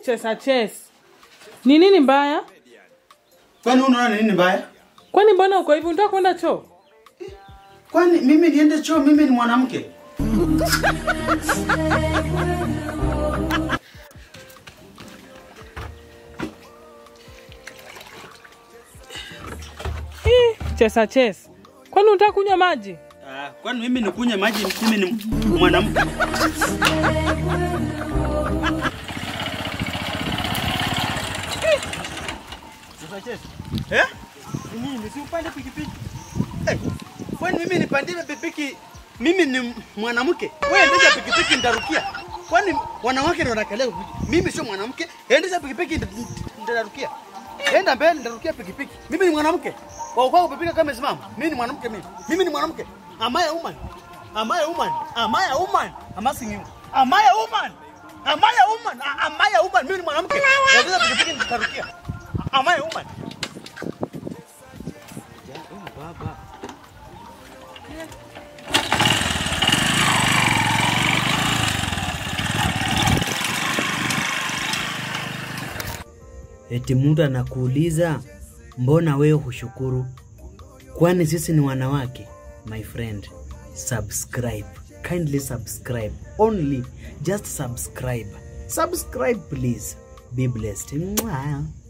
chesa ches. Ni nini mbaya? Kwani unaona ni nini mbaya? Kwani mbona uko hivi? Unataka kwenda choo? Kwani mimi niende choo? Mimi ni mwanamke. Ih, chesa ches. Kwani unataka kunywa maji? Ah, kwani mimi nikunywe maji? Mimi ni mwanamke. Eh? Nini? Si upande pikipiki. Eh, kwani mimi nipandie pikipiki? Mimi ni mwanamke. Wewe endesha pikipiki nitarukia. Kwani wanawake ndio wanakalia pikipiki? Mimi sio mwanamke. Endesha pikipiki nita- nitarukia. Enda mbele nitarukia pikipiki. Mimi ni mwanamke. Kwa kwako pikipiki kama imesimama. Mimi ni mwanamke mimi. Mimi ni mwanamke. Am I a woman? Am I a woman? Am I a woman? I'm asking you. Am I a woman? Am I a woman? A- Am I a woman? Mimi ni mwanamke. Endesha pikipiki nitarukia. Am I a woman? Eti mtu anakuuliza mbona wewe hushukuru? Kwani sisi ni wanawake? My friend, subscribe. Kindly subscribe. Only just subscribe. Subscribe please. Be blessed. Mwah.